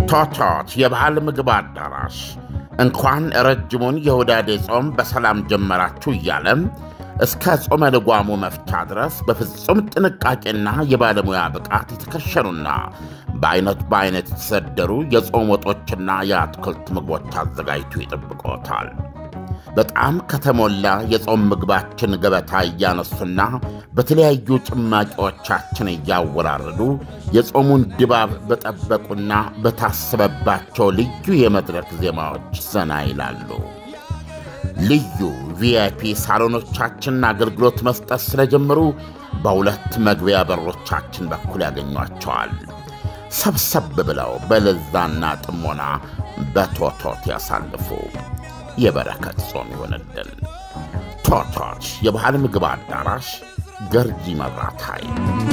ቶቶት የበዓል ምግብ አዳራሽ እንኳን ረጅሙን የሁዳዴ ጾም በሰላም ጀመራችሁ እያለም እስከ ጾመ ልጓሙ መፍቻ ድረስ በፍጹም ጥንቃቄና የባለሙያ ብቃት የተከሸኑና በአይነት በአይነት የተሰደሩ የጾም ወጦችና የአትክልት ምግቦች አዘጋጅቶ ይጠብቆታል። በጣም ከተሞላ የጾም ምግባችን ገበታ እያነሱና በተለያዩ ጭማቂዎቻችን እያወራረዱ የጾሙን ድባብ በጠበቁና በታሰበባቸው ልዩ የመድረክ ዜማዎች ዘና ይላሉ። ልዩ ቪአይፒ ሳሎኖቻችንን አገልግሎት መስጠት ስለጀመሩ በሁለት መግቢያ በሮቻችን በኩል ያገኟቸዋል። ሰብሰብ ብለው በለዛና ጥሞና በቶቶት ያሳልፉ። የበረከት ጾም ይሆንልን። ቶቶች የባህል ምግብ አዳራሽ ገርጂ መብራት ኃይል።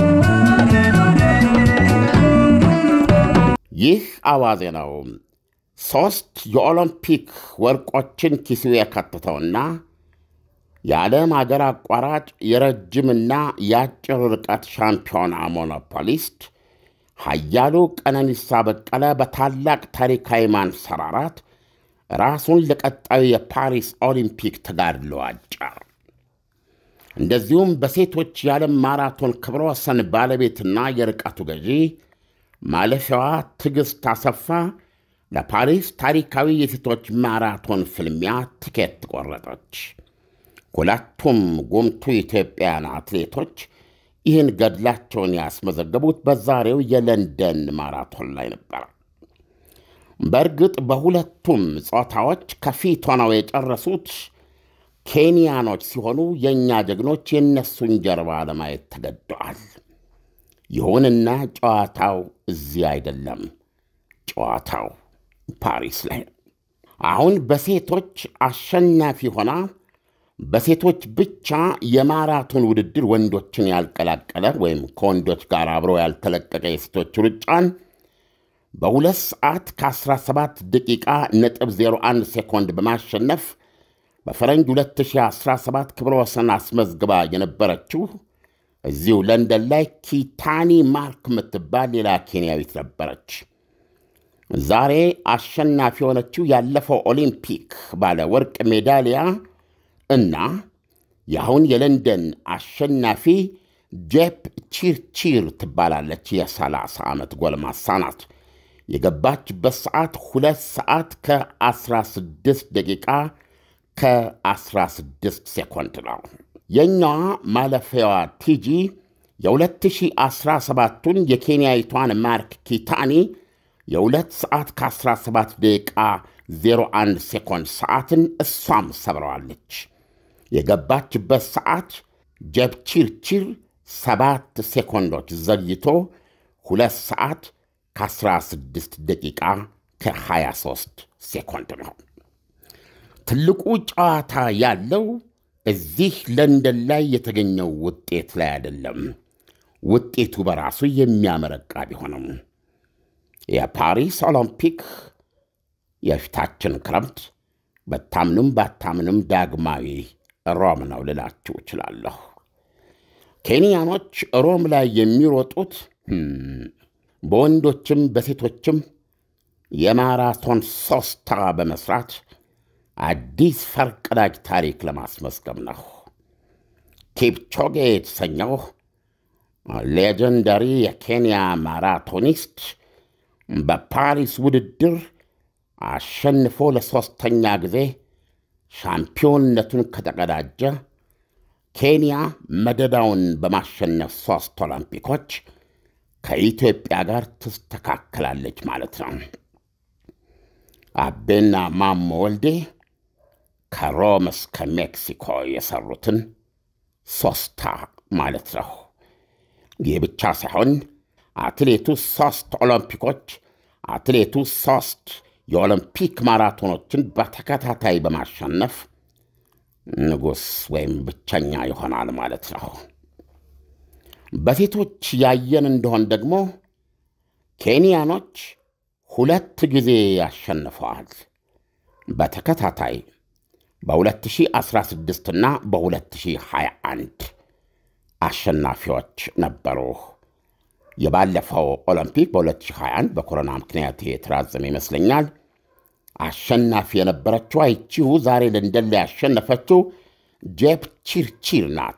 ይህ አዋዜ ነው። ሦስት የኦሎምፒክ ወርቆችን ኪሱ የከተተውና የዓለም አገር አቋራጭ የረጅምና የአጭር ርቀት ሻምፒዮና ሞኖፖሊስት ኃያሉ ቀነኒሳ በቀለ በታላቅ ታሪካዊ ማንሰራራት ራሱን ለቀጣዩ የፓሪስ ኦሊምፒክ ተጋድሎ አጫ። እንደዚሁም በሴቶች የዓለም ማራቶን ክብረ ወሰን ባለቤትና የርቀቱ ገዢ ማለፊያዋ ትዕግሥት አሰፋ ለፓሪስ ታሪካዊ የሴቶች ማራቶን ፍልሚያ ትኬት ቆረጠች። ሁለቱም ጉምቱ ኢትዮጵያውያን አትሌቶች ይህን ገድላቸውን ያስመዘገቡት በዛሬው የለንደን ማራቶን ላይ ነበር። በእርግጥ በሁለቱም ጾታዎች ከፊት ሆነው የጨረሱት ኬንያኖች ሲሆኑ የእኛ ጀግኖች የእነሱን ጀርባ ለማየት ተገደዋል። ይሁንና ጨዋታው እዚህ አይደለም። ጨዋታው ፓሪስ ላይ ነው። አሁን በሴቶች አሸናፊ ሆና በሴቶች ብቻ የማራቶን ውድድር ወንዶችን ያልቀላቀለ ወይም ከወንዶች ጋር አብሮ ያልተለቀቀ የሴቶች ሩጫን በሁለት ሰዓት ከ17 ደቂቃ ነጥብ 01 ሴኮንድ በማሸነፍ በፈረንጅ 2017 ክብረ ወሰን አስመዝግባ የነበረችው እዚሁ ለንደን ላይ ኪታኒ ማርክ የምትባል ሌላ ኬንያዊት ነበረች። ዛሬ አሸናፊ የሆነችው ያለፈው ኦሊምፒክ ባለ ወርቅ ሜዳሊያ እና የአሁን የለንደን አሸናፊ ጄፕ ቺርቺር ትባላለች። የ30 ዓመት ጎልማሳ ናት። የገባችበት ሰዓት ሁለት ሰዓት ከ16 ደቂቃ ከ16 ሴኮንድ ነው። የእኛዋ ማለፊያዋ ቲጂ የ2017ቱን የኬንያዊቷን ማርክ ኪታኒ የሁለት ሰዓት ከ17 ደቂቃ 01 ሴኮንድ ሰዓትን እሷም ሰብረዋለች። የገባችበት ሰዓት ጀብቺርቺር ሰባት ሴኮንዶች ዘግይቶ ሁለት ሰዓት ከ16 ደቂቃ ከ23 ሴኮንድ ነው። ትልቁ ጨዋታ ያለው እዚህ ለንደን ላይ የተገኘው ውጤት ላይ አይደለም። ውጤቱ በራሱ የሚያመረቃ ቢሆንም የፓሪስ ኦሎምፒክ የፊታችን ክረምት በታምንም ባታምንም ዳግማዊ ሮም ነው ልላችሁ እችላለሁ። ኬንያኖች ሮም ላይ የሚሮጡት በወንዶችም በሴቶችም የማራቶን ሶስታ በመስራት አዲስ ፈርቀዳጅ ታሪክ ለማስመዝገብ ነው። ኪፕቾጌ የተሰኘው ሌጀንደሪ የኬንያ ማራቶኒስት በፓሪስ ውድድር አሸንፎ ለሦስተኛ ጊዜ ሻምፒዮንነቱን ከተቀዳጀ ኬንያ መደዳውን በማሸነፍ ሦስት ኦሎምፒኮች ከኢትዮጵያ ጋር ትስተካከላለች ማለት ነው። አቤና ማሞ ወልዴ ከሮም እስከ ሜክሲኮ የሰሩትን ሦስታ ማለት ነው። ይህ ብቻ ሳይሆን አትሌቱ ሦስት ኦሎምፒኮች አትሌቱ ሦስት የኦሎምፒክ ማራቶኖችን በተከታታይ በማሸነፍ ንጉሥ ወይም ብቸኛ ይሆናል ማለት ነው። በሴቶች ያየን እንደሆን ደግሞ ኬንያኖች ሁለት ጊዜ ያሸንፈዋል በተከታታይ በ2016 እና በ2021 አሸናፊዎች ነበሩ። የባለፈው ኦሎምፒክ በ2021 በኮሮና ምክንያት የተራዘመ ይመስለኛል። አሸናፊ የነበረችው ይቺው ዛሬ ለንደን ላይ ያሸነፈችው ጄፕ ቺርቺር ናት።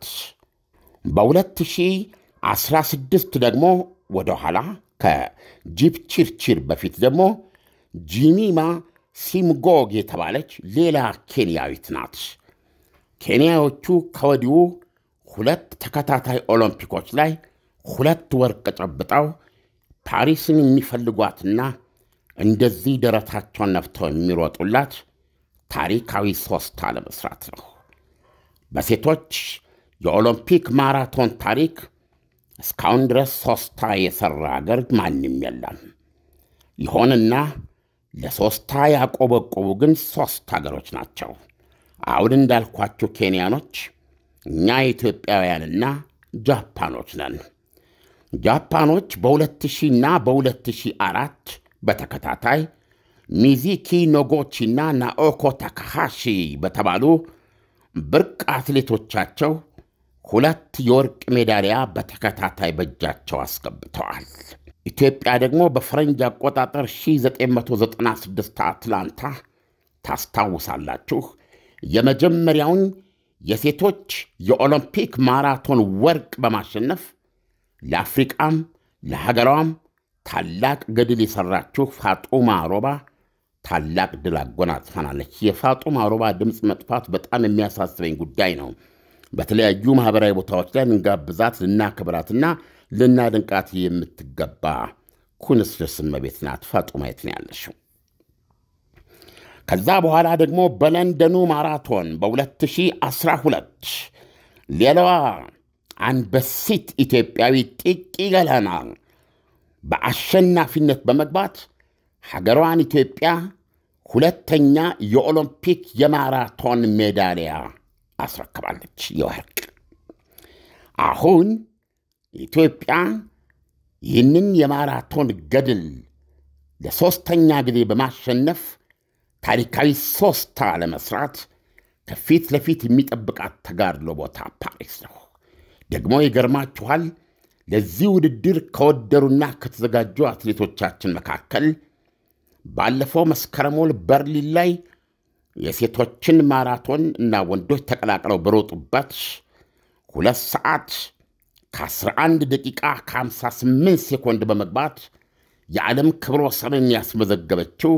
በ2016 ደግሞ ወደ ኋላ ከጂፕ ቺርቺር በፊት ደግሞ ጂሚማ ሲምጎግ የተባለች ሌላ ኬንያዊት ናት። ኬንያዎቹ ከወዲሁ ሁለት ተከታታይ ኦሎምፒኮች ላይ ሁለት ወርቅ ጨብጠው ፓሪስን የሚፈልጓትና እንደዚህ ደረታቸውን ነፍተው የሚሮጡላት ታሪካዊ ሦስት አለመስራት ነው። በሴቶች የኦሎምፒክ ማራቶን ታሪክ እስካሁን ድረስ ሦስታ የሠራ አገር ማንም የለም። ይሆንና ለሦስታ ያቆበቆቡ ግን ሦስት አገሮች ናቸው። አሁን እንዳልኳቸው ኬንያኖች፣ እኛ ኢትዮጵያውያንና ጃፓኖች ነን። ጃፓኖች በ2000ና በ2004 በተከታታይ ሚዚኪ ኖጎቺና ናኦኮ ታካሃሺ በተባሉ ብርቅ አትሌቶቻቸው ሁለት የወርቅ ሜዳሊያ በተከታታይ በእጃቸው አስገብተዋል። ኢትዮጵያ ደግሞ በፈረንጅ አቆጣጠር 1996 አትላንታ ታስታውሳላችሁ፣ የመጀመሪያውን የሴቶች የኦሎምፒክ ማራቶን ወርቅ በማሸነፍ ለአፍሪቃም ለሀገሯም ታላቅ ገድል የሠራችሁ ፋጡማ ሮባ ታላቅ ድል አጎናጽፈናለች። የፋጡማ ሮባ ድምፅ መጥፋት በጣም የሚያሳስበኝ ጉዳይ ነው። በተለያዩ ማኅበራዊ ቦታዎች ላይ ልንጋብዛት ልናክብራትና ልናድንቃት የምትገባ ኩንስልስ እመቤት ናት። ፋጡማ የት ነው ያለሽው? ከዛ በኋላ ደግሞ በለንደኑ ማራቶን በ2012 ሌላዋ አንበሲት ኢትዮጵያዊ ጢቂ ገለና በአሸናፊነት በመግባት ሀገሯን ኢትዮጵያ ሁለተኛ የኦሎምፒክ የማራቶን ሜዳሊያ አስረክባለች፣ የወርቅ። አሁን ኢትዮጵያ ይህንን የማራቶን ገድል ለሦስተኛ ጊዜ በማሸነፍ ታሪካዊ ሦስታ ለመሥራት ከፊት ለፊት የሚጠብቃት ተጋድሎ ቦታ ፓሪስ ነው። ደግሞ ይገርማችኋል፣ ለዚህ ውድድር ከወደሩና ከተዘጋጁ አትሌቶቻችን መካከል ባለፈው መስከረም ወር በርሊን ላይ የሴቶችን ማራቶን እና ወንዶች ተቀላቅለው በሮጡበት ሁለት ሰዓት ከ11 ደቂቃ ከ58 ሴኮንድ በመግባት የዓለም ክብረ ወሰንን ያስመዘገበችው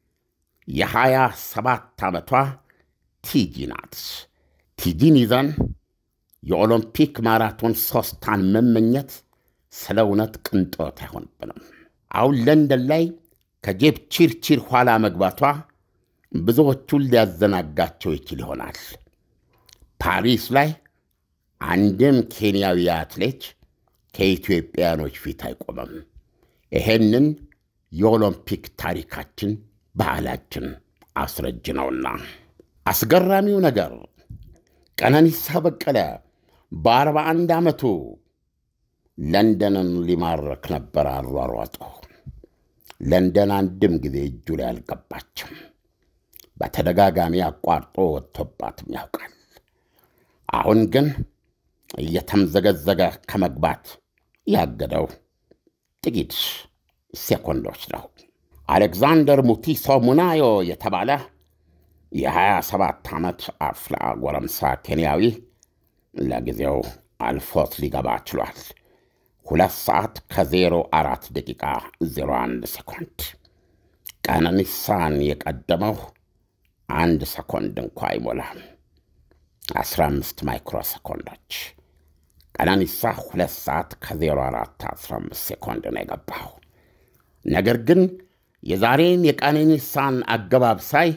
የ27 ዓመቷ ቲጂ ናት። ቲጂን ይዘን የኦሎምፒክ ማራቶን ሦስታን መመኘት ስለ እውነት ቅንጦት አይሆንብንም። አሁን ለንደን ላይ ከጄፕ ቺርቺር ኋላ መግባቷ ብዙዎቹን ሊያዘናጋቸው ይችል ይሆናል። ፓሪስ ላይ አንድም ኬንያዊ አትሌት ከኢትዮጵያኖች ፊት አይቆምም። ይሄንን የኦሎምፒክ ታሪካችን ባህላችን አስረጅ ነውና። አስገራሚው ነገር ቀነኒሳ በቀለ በአርባ አንድ ዓመቱ ለንደንን ሊማረክ ነበር አሯሯጦ። ለንደን አንድም ጊዜ እጁ ላይ አልገባችም። በተደጋጋሚ አቋርጦ ወጥቶባትም ያውቃል። አሁን ግን እየተምዘገዘገ ከመግባት ያገደው ጥቂት ሴኮንዶች ነው። አሌክዛንደር ሙቲሶ ሙናዮ የተባለ የ27 ዓመት አፍላ ጎረምሳ ኬንያዊ ለጊዜው አልፎት ሊገባ ችሏል። ሁለት ሰዓት ከዜሮ አራት ደቂቃ 01 ሴኮንድ። ቀነኒሳን የቀደመው አንድ ሰኮንድ እንኳ አይሞላም፣ 15 ማይክሮ ሰኮንዶች። ቀነኒሳ ሁለት ሰዓት ከ04 15 ሴኮንድ ነው የገባው። ነገር ግን የዛሬን የቀነኒሳን አገባብ ሳይ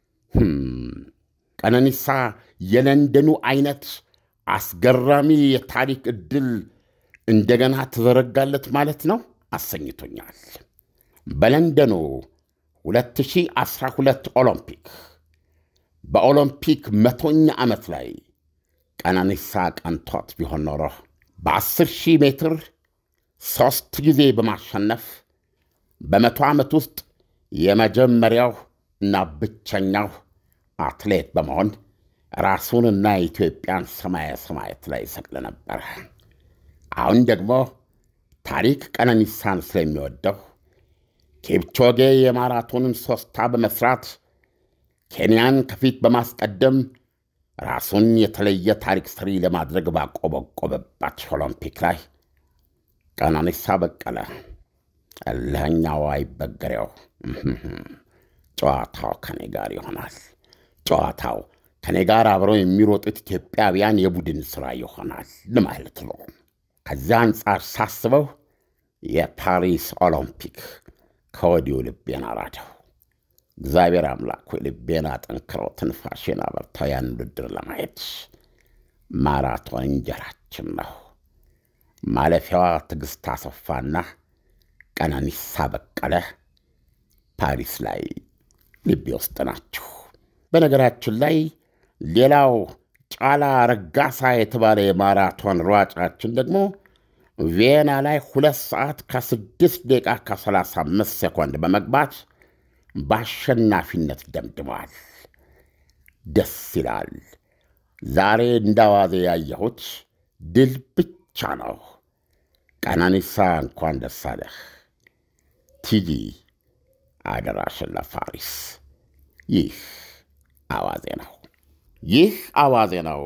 ቀነኒሳ የለንደኑ አይነት አስገራሚ የታሪክ ዕድል እንደገና ተዘረጋለት ማለት ነው አሰኝቶኛል። በለንደኑ 2012 ኦሎምፒክ በኦሎምፒክ መቶኛ ዓመት ላይ ቀነኒሳ ቀንቶት ቢሆን ኖሮ በ10 ሺህ ሜትር ሦስት ጊዜ በማሸነፍ በመቶ ዓመት ውስጥ የመጀመሪያው እና ብቸኛው አትሌት በመሆን ራሱንና ኢትዮጵያን ሰማየ ሰማያት ላይ ይሰቅል ነበር። አሁን ደግሞ ታሪክ ቀነኒሳን ስለሚወደው ኬፕቾጌ የማራቶንን ሶስታ በመስራት ኬንያን ከፊት በማስቀደም ራሱን የተለየ ታሪክ ሰሪ ለማድረግ ባቆበቆበባት ኦሎምፒክ ላይ ቀነኒሳ በቀለ እልኸኛው አይበገሬው ጨዋታው ከኔ ጋር ይሆናል። ጨዋታው ከኔ ጋር አብረው የሚሮጡት ኢትዮጵያውያን የቡድን ሥራ ይሆናል ማለት ነው። ከዚያ አንጻር ሳስበው የፓሪስ ኦሎምፒክ ከወዲሁ ልቤን አራደው። እግዚአብሔር አምላክ ሆይ ልቤን አጠንክረው ትንፋሽን አበርተው ያን ውድድር ለማየት ማራቶን እንጀራችን ነው። ማለፊያዋ ትዕግሥት አሰፋና ቀነኒሳ በቀለ ፓሪስ ላይ ልቤ ውስጥ ናቸው። በነገራችን ላይ ሌላው ጫላ ረጋሳ የተባለ የማራቶን ሯጫችን ደግሞ ቪየና ላይ ሁለት ሰዓት ከስድስት ደቂቃ ከሰላሳ አምስት ሴኮንድ በመግባት በአሸናፊነት ደምድመዋል። ደስ ይላል። ዛሬ እንዳዋዜ ያየሁት ድል ብቻ ነው። ቀነኒሳ እንኳን ደስ አለህ። ቲጂ አደራሽን ለፓሪስ። ይህ አዋዜ ነው። ይህ አዋዜ ነው።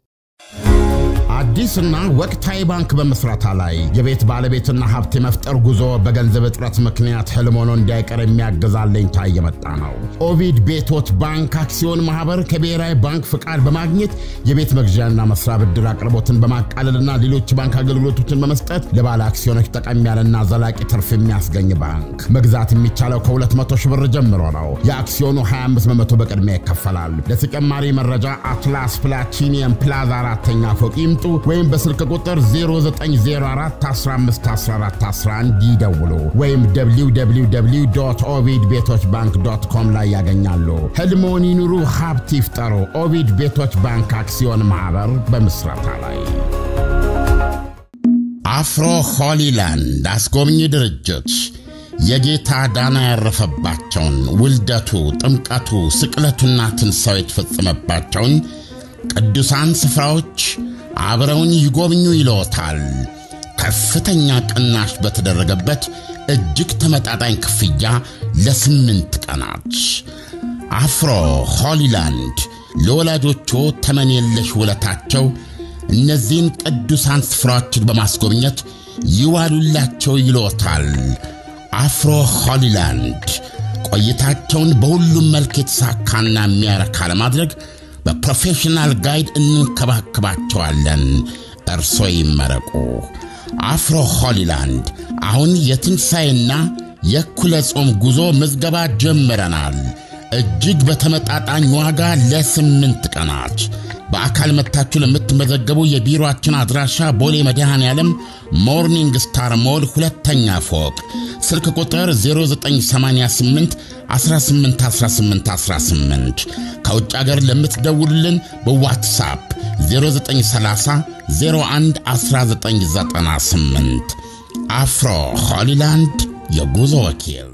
አዲስና ወቅታዊ ባንክ በመስራታ ላይ የቤት ባለቤትና ሀብት የመፍጠር ጉዞ በገንዘብ እጥረት ምክንያት ህልም ሆኖ እንዳይቀር የሚያግዝ አለኝታ እየመጣ ነው። ኦቪድ ቤቶች ባንክ አክሲዮን ማህበር ከብሔራዊ ባንክ ፍቃድ በማግኘት የቤት መግዣና መስሪያ ብድር አቅርቦትን በማቃለልና ሌሎች ባንክ አገልግሎቶችን በመስጠት ለባለ አክሲዮኖች ጠቀም ያለና ዘላቂ ትርፍ የሚያስገኝ ባንክ። መግዛት የሚቻለው ከ200 ሺህ ብር ጀምሮ ነው። የአክሲዮኑ 25 በመቶ በቅድሚያ ይከፈላል። ለተጨማሪ መረጃ አትላስ ፕላቲኒየም ፕላዛ አራተኛ ፎቅ ይምጡ ወይም በስልክ ቁጥር 0904151411 ይደውሉ ወይም www ኦቪድ ቤቶች ባንክ ዶት ኮም ላይ ያገኛሉ። ህልሞን ይኑሩ፣ ሀብት ይፍጠሩ። ኦቪድ ቤቶች ባንክ አክሲዮን ማኅበር በምስረታ ላይ። አፍሮ ሆሊላንድ አስጎብኚ ድርጅት የጌታ ዳና ያረፈባቸውን ውልደቱ፣ ጥምቀቱ፣ ስቅለቱና ትንሣኤው የተፈጸመባቸውን ቅዱሳን ስፍራዎች አብረውን ይጎብኙ ይለዎታል። ከፍተኛ ቅናሽ በተደረገበት እጅግ ተመጣጣኝ ክፍያ ለስምንት ቀናት አፍሮ ሆሊላንድ ለወላጆቹ ተመን የለሽ ውለታቸው እነዚህን ቅዱሳን ስፍራዎችን በማስጎብኘት ይዋሉላቸው ይሎታል። አፍሮ ሆሊላንድ ቆይታቸውን በሁሉም መልክ የተሳካና የሚያረካ ለማድረግ በፕሮፌሽናል ጋይድ እንንከባከባቸዋለን። እርሶ ይመረቁ። አፍሮ ሆሊላንድ አሁን የትንሣኤና የእኩለ ጾም ጉዞ ምዝገባ ጀምረናል። እጅግ በተመጣጣኝ ዋጋ ለስምንት ቀናት በአካል መጥታችሁ ለምትመዘገቡ የቢሮአችን አድራሻ ቦሌ መድኃኔ ዓለም ሞርኒንግ ስታር ሞል ሁለተኛ ፎቅ ስልክ ቁጥር 0988 181818 ከውጭ አገር ለምትደውሉልን በዋትሳፕ 0930 01 1998 አፍሮ ሆሊላንድ የጉዞ ወኪል